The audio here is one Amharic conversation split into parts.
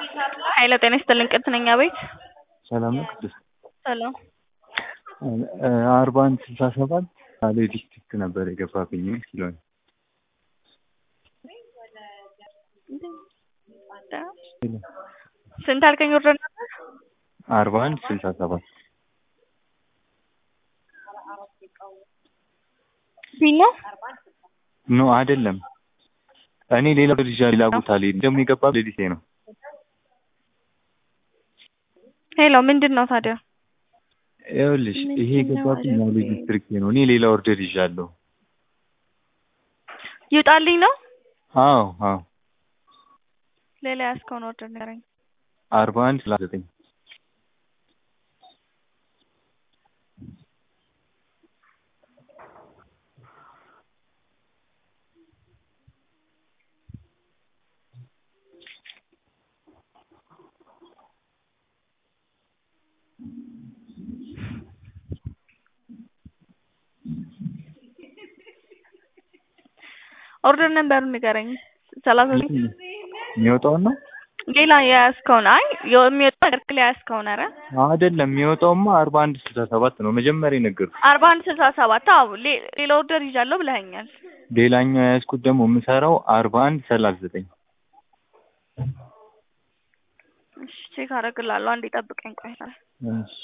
ኃይለ ጤና ይስጥልኝ ቅድስት ነኝ አቤት ሰላም ነው ቅድስት? ሰላም አርባ አንድ ስልሳ ሰባት አሌ ዲስትሪክት ነበር የገባብኝ ኪሎን ስንት አልከኝ ወርደን ነበር አርባ አንድ ስልሳ ሰባት ቢል ነው ኖ አይደለም እኔ ሌላ ልጅ ሌላ ቦታ ላይ ደግሞ የገባ ሌሊቴ ነው ሄሎ ምንድን ነው ታዲያ ይኸውልሽ ይሄ የገባብኝ አሌ ዲስትሪክት ነው እኔ ሌላ ኦርደር ይዣለሁ ይውጣልኝ ነው አዎ አዎ ሌላ ያዝከውን ኦርደር ንገረኝ አርባ አንድ ሰላሳ ዘጠኝ ኦርደር ነምበሩን ንገረኝ ሰላሳ ዘጠኝ የሚወጣውን ነው ሌላ የያዝከውን አይ የሚወጣው ነገር ላይ የያዝከውን ኧረ አይደለም የሚወጣውማ አርባ አንድ ስልሳ ሰባት ነው መጀመሪያ የነገርኩሽ አርባ አንድ ስልሳ ሰባት አዎ ሌ- ሌላ ኦርደር ይዣለሁ ብለኸኛል ሌላኛው የያዝኩት ደግሞ የምሰራው አርባ አንድ ሰላሳ ዘጠኝ እሺ ቼክ አደርግልሃለሁ አንዴ ጠብቀኝ ቆይ እሺ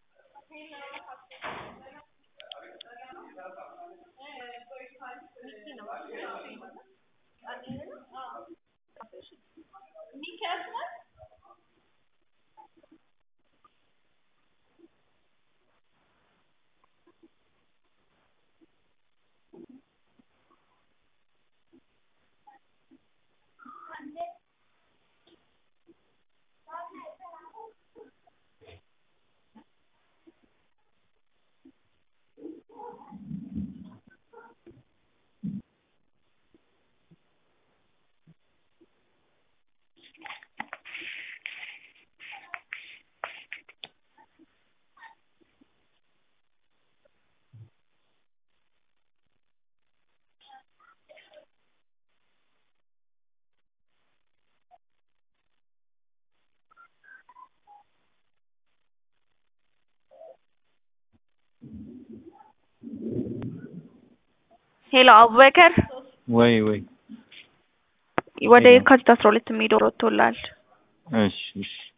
ሄሎ አቡበከር ወይ ወይ ወደ የካቲት አስራ ሁለት የሚሄደው ወጥቶልሃል እሺ እሺ